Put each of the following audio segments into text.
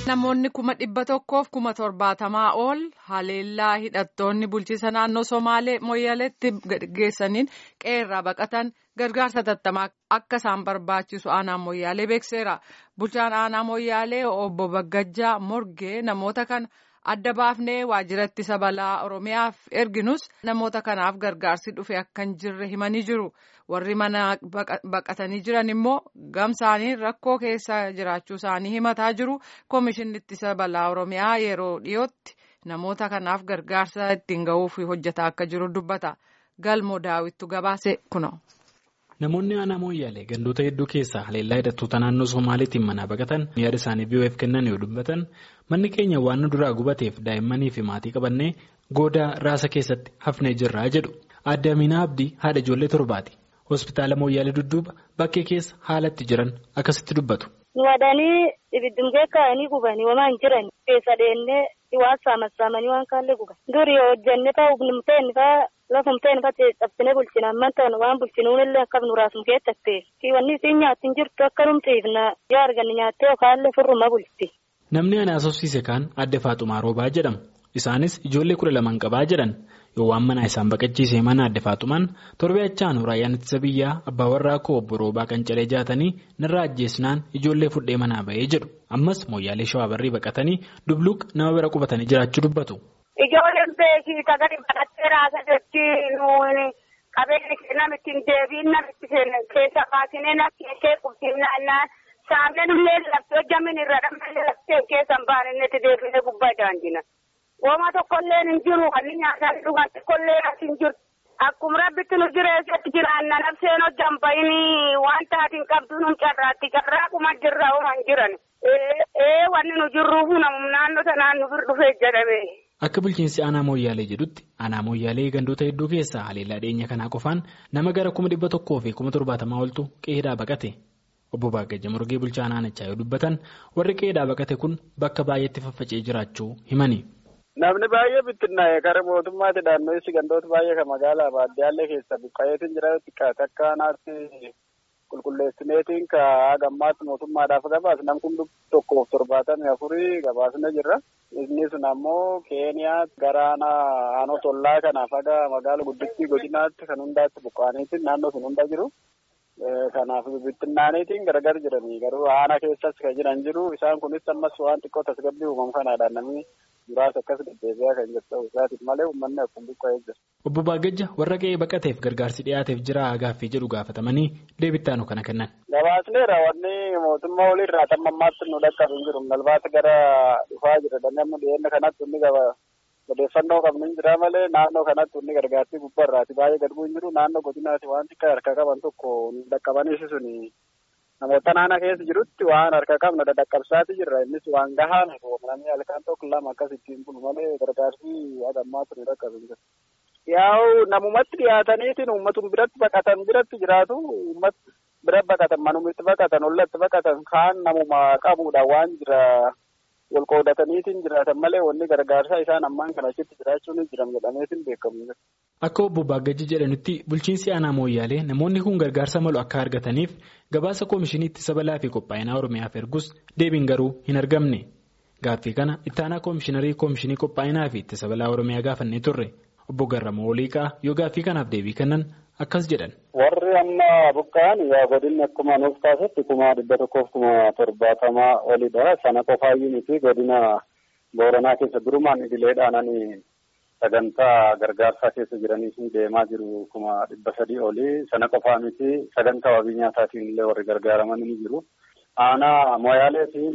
Namoonni kuma dhibba tokkoof kuma torbaatamaa ol haleellaa hidhattoonni bulchiisa naannoo Somaalee Moyyaleetti geessaniin qeerraa baqatan gargaarsa tattamaa akka isaan barbaachisu aanaa Moyyaalee beekseera. Bulchaan aanaa Moyyaalee obbo Baggajjaa Morgee namoota kana adda baafnee waajjira ittisa balaa Oromiyaaf erginus namoota kanaaf gargaarsi dhufe akka hin jirre himanii jiru. Warri mana baqatanii jiran immoo gamsaanii rakkoo keessa jiraachuu isaanii himataa jiru. Komishinni ittisa balaa Oromiyaa yeroo dhiyootti namoota kanaaf gargaarsa ittiin gahuuf hojjetaa akka jiru dubbata. Galmoo daawwittu gabaase kuno. Namoonni aanaa Mooyyaalee gandoota hedduu keessaa haleellaa hidhattoota naannoo Somaaliitiin manaa baqatan yaada isaanii biyyo'eef kennan yoo dubbatan manni keenya waan nu duraa gubateef daa'immanii fi maatii qabannee goodaa raasa keessatti hafnee jirraa jedhu. Aadde Aminaa Abdii haadha ijoollee torbaati. Hospitaala Mooyyaalee dudduuba bakkee keessa haalatti jiran akkasitti dubbatu. Nu wadanii ibiddumgee kaa'anii gubanii waan jiran keessa deemnee waan saamassaamanii waan kaallee guban. Durii hojjannee fa'aa hubnumteen fa'aa lafumteen fa'aa cabsinee bulchina amman ta'an waan bulchinuun illee akka nu raasum keessatti. Wanni isiin nyaatti hin jirtu akka numtiifna yoo arganne nyaattee yookaan furruma bulti. Namni ana asoosiise kaan adde Faaxumaa Roobaa jedhamu. Isaanis ijoollee kudha lamaan qabaa jedhan yoo waan mana isaan baqachiise mana adde Faaxumaan torbee achaan raayyaan ittisa biyyaa abbaa warraa koo obbo Roobaa kan calee jaatanii narraa ajjeesnaan ijoollee fudhee manaa bahee jedhu ammas mooyyaalee shawaa barrii baqatanii dubluuq nama bira qubatanii jiraachuu dubbatu. Ijoolleen beekii tagari baqattee raasa jechi nuuni qabeenya namitti hin deebiin namitti keessa baasinee nakkeessee qubsiifnaan saamnee nullee laftee hojjamin irra dhammallee laftee keessan baaninnetti deebinee gubbaa daandina. Wooma tokkollee hin jiru kan nyaataan dhugan tokkollee as hin jiru. Akkuma rabbitti nu jireessatti jiraanna nafseen hojjan bayinii waan taatiin qabdu nu carraatti carraa kuma jirra hooma hin jiran. Ee wanni nu jirruuf naannoo sanaan nu bir dhufee jedhame. Akka bulchiinsi aanaa Mooyyaalee jedhutti aanaa Mooyyaalee gandoota hedduu keessaa haleellaa dhiyeenya kanaa qofaan nama gara kuma dhibba tokkoo fi kuma torbaatamaa oltu qe'eedhaa baqate. Obbo Baagajja Morgee bulchaa aanichaa yoo dubbatan warri qe'eedhaa baqate kun bakka baay'eetti faffacee jiraachuu himani. Namni baay'ee bittinnaa'e kara mootummaatti naannoo gandoota baay'ee kan magaalaa baadiyyaallee keessa buqqa'eetiin jira xiqqaate akka aanaatti qulqulleessineetiin ka gammaatti mootummaadhaaf gabaas nam kun tokkoof torbaatamii afurii gabaasne jirra. Inni sun ammoo Keeniyaa gara aanaa tollaa kanaaf haga magaala guddittii godinaatti kan hundaatti buqqa'aniitiin naannoo sun hunda jiru. Kanaaf bittinnaaniitiin gargar jiranii garuu aanaa keessas kan jiran jiru isaan kunis ammas waan xiqqoo tasgabbii uumamu kanaadhaan namni muraasa akkas deddeebi'aa kan jirtu isaatiif malee uummanni akkuma buqqa'ee jira. Obbo Baagajja warra qe'ee baqateef gargaarsi dhiyaateef jira gaaffii jedhu gaafatamanii deebittaanu kana kennan. Gabaasneera wanni mootummaa olirraa tamma ammaatti nu dhaqqabu hin jiru nalbaata gara dhufaa jira namni dhiyeenya kanatti inni gaba odeeffannoo qabnu hin jira malee naannoo kanatti inni gargaartii gubbaarraati baay'ee gad bu'u hin jiru naannoo godinaati waan xiqqaa harka qaban tokko dhaqqabaniisi suni namoota naannoo keessa jirutti waan harka qabnu dadhaqqabsaati jirra innis waan gahaa namni halkan tokko lama akkas ittiin bulu malee gargaarsi hagammaa ture dhaqqabu hin jiru. Yaa'u namumatti dhiyaataniitiin uummatuma biratti baqatan biratti jiraatu uummat bira baqatan manumitti baqatan ollatti baqatan kaan namuma qabuudha waan jira. wal qoodataniitiin jiraatan malee wanni gargaarsaa isaan ammaan kana achitti jiraachuun jiran jedhameetiin beekamu. Akka obbo Baagajji jedhanitti bulchiinsi aanaa Mooyyaalee namoonni kun gargaarsa malu akka argataniif gabaasa koomishinii ittisa balaa fi qophaa'inaa Oromiyaaf ergus deebiin garuu hin argamne. Gaaffii kana ittaanaa koomishiinarii koomishinii qophaa'inaa fi ittisa balaa Oromiyaa gaafannee turre obbo Garramoo Oliiqaa yoo gaaffii kanaaf deebii kennan akkas jedhan. Warri amma buqqa'an yaa godinni akkuma nuuf taasisetti kuma dhibba tokkoof kuma torbaatamaa olidha. Sana qofaayyuu miti godina Booranaa keessa durumaan idileedhaan sagantaa gargaarsaa keessa jiranii fi deemaa jiru kuma dhibba sadii oli. Sana qofaa miti sagantaa wabii nyaataatiin illee warri gargaaraman ni jiru. Aanaa Moyaalee fi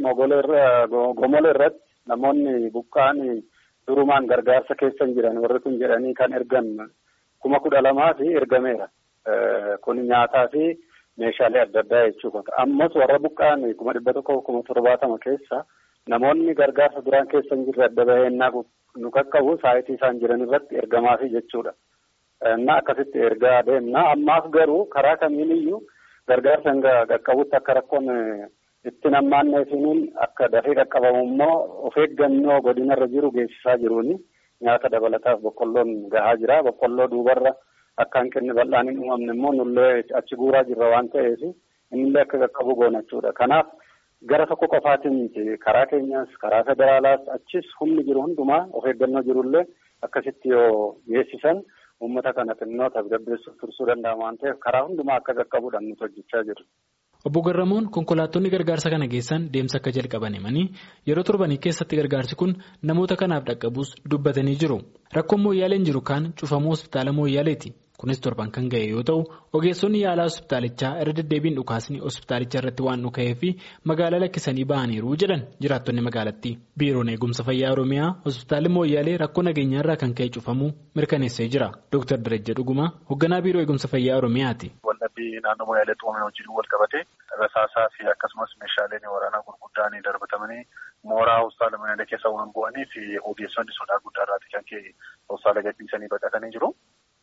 Gomolee irratti namoonni buqqa'an durumaan gargaarsa keessa jiran warri kun jedhanii kan ergan kuma kudha lamaa fi ergameera. Kun nyaataa fi meeshaalee adda addaa jechuudha. Ammas warra buqqa'an kuma dhibba tokko kuma torbaatama keessa namoonni gargaarsa duraan keessa hin jirre adda baheennaa nu qaqqabu saayitii isaan jiran irratti ergamaafi jechuudha. Innaa akkasitti ergaa deemna. Ammaaf garuu karaa kamiiniyyuu gargaarsa hanga qaqqabutti akka rakkoon itti nammaanneefiniin akka dafee qaqqabamu immoo of eeggannoo godinarra jiru geessisaa jiruuni. Nyaata dabalataaf boqqolloon gahaa jira. Boqqolloo duubarra akka hanqinni bal'aan hin uumamne immoo nullee achi guuraa jirra waan ta'eef innillee akka qaqqabu goona jechuudha. Kanaaf gara tokko qofaatiin karaa keenyaas karaa federaalaas achis humni jiru hundumaa of eeggannoo jirullee akkasitti yoo geessisan uummata kana xinnoo tasgabbeessuuf tursuu danda'a waan ta'eef karaa hundumaa akka qaqqabuudhaan nuti hojjechaa jirra. Obbo Garramoon konkolaattonni gargaarsa kana geessan deemsa akka jalqaban himanii yeroo torbanii keessatti gargaarsi kun namoota kanaaf dhaqqabuus dubbatanii jiru. Rakkoon mooyyaaleen jiru kaan cufamuu hospitaala mooyyaaleeti. Kunis torban kan ga'e yoo ta'u ogeessonni yaalaa hospitaalichaa irra deddeebiin dhukaasni hospitaalicha irratti waan dhuka'ee fi magaalaa lakkisanii ba'aniiru jedhan jiraattonni magaalattii. Biiroon eegumsa fayyaa Oromiyaa hospitaalli mooyyaalee rakkoo nageenyaa irraa kan ka'e cufamuu mirkaneessee jira. Dr. Darajja Dhugumaa hoogganaa biiroo eegumsa fayyaa Oromiyaati. Waldhabbii naannoo mooyyaalee xuumame wajjin wal qabate rasaasaa fi akkasumas meeshaaleen waraanaa gurguddaan darbatamanii mooraa hospitaala mooyyaalee keessa waan bu'aniif ogeessonni sodaa guddaa irraati kan ka'e hospitaala gadhiisanii baqatanii jiru.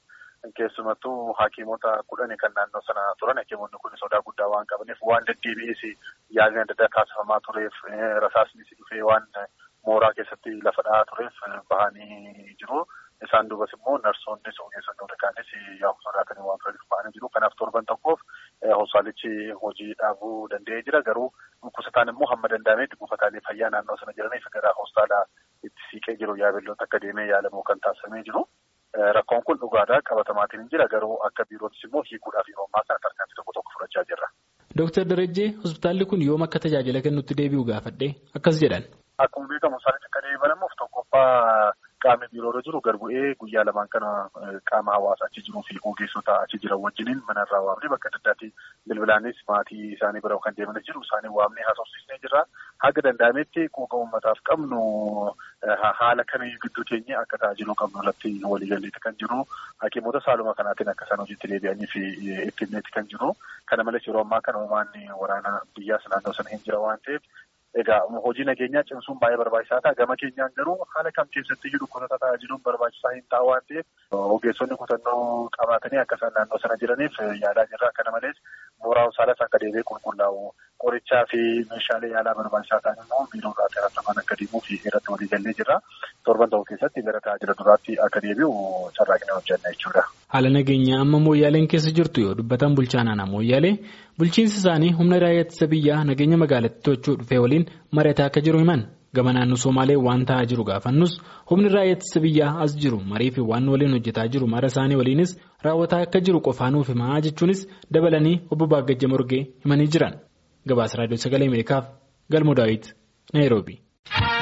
Keessumattuu hakiimota kudhanii kan naannoo sana turan hakiimonni kun sodaa guddaa waan qabaniif waan deddeebi'ees yaalii adda addaa taasifamaa tureef rasaasnis dhufee waan mooraa keessatti lafa dha'aa tureef bahanii jiru. Isaan duubas immoo narsoonnis ogeessonni warraanis yaa'u sodaatanii waan turaniif bahanii jiru. Kanaaf torban tokkoof hospitaalichi hojii dhaabuu danda'ee jira. Garuu dhukkubsataan immoo hamma danda'ametti buufataalee fayyaa naannoo sana jiraniif gara hospitaala itti siiqee jiru yaabiloota akka deemee yaalamu kan taasifamee jiru. Rakkoon kun dhugaadhaa qabatamaatiin hin jira garuu akka biirootis immoo hiikuudhaaf yeroo ammaa kana tarkaanfii tokko tokko fudhachaa jirra. Dooktar Darajjee hospitaalli kun yoom akka tajaajila kennutti deebi'u gaafadhee akkas jedhan. Akkuma beekamu hospitaalichi akka deebi'amuuf tokkoffaa qaamni biiroorra jiru garbu'ee guyyaa lamaan kana qaama hawaasa achi jiruu fi ogeessota achi jiran wajjiniin manarraa waamnee bakka adda addaatti bilbilaanis maatii isaanii bira kan deemanis jiru isaanii waamnee haasofsiisnee jirra. Haga danda'ametti quuqa uummataaf qabnu haala kamiyyuu gidduu keenya akka tajaajiluu qabnu irratti waliigalleetti kan jiru. Hakiimota saaluma kanaatiin akka isaan hojiitti deebi'anii fi itti himneetti kan jiru. Kana malees yeroo ammaa kana uumaan waraana biyyaas naannoo sana hin jira waan ta'eef Egaa hojii nageenyaa cimsuun baay'ee barbaachisaa ta'a. Gama keenyaan garuu haala kam keessatti iyyuu dhukkubsataa tajaajiluun barbaachisaa hin ta'a waan ta'eef ogeessonni kutannoo qabaatanii akka isaan naannoo sana jiraniif yaalaa jirra. Kana malees mooraa hospitaalas akka deebi'ee qulqullaa'u qorichaa fi meeshaalee yaalaa barbaachisaa ta'an immoo biiroodhaa xeeratamaan akka deemuu fi irratti waliigallee jirra. Torban tokko keessatti gara tajaajila duraatti akka deebi'u carraaqnee hojjenna jechuudha. Haala nageenyaa amma mooyyaaleen keessa jirtu yoo dubbatan bulchaan aanaa mooyyaalee bulchiinsi isaanii humna raayyaa ittisa biyyaa nageenya magaalattii to'achuu dhufee waliin mari'ataa akka jiru himan gama naannoo Somaalee waan ta'aa jiru gaafannus humni raayyaa ittisa biyyaa as jiru marii fi waan waliin hojjetaa jiru mara isaanii waliinis raawwataa akka jiru qofaanuuf himaa jechuunis dabalanii obbo Baagajja Morgee himanii jiran gabaasa raadiyoo sagalee Ameerikaaf galmoo daawit Naayiroobi.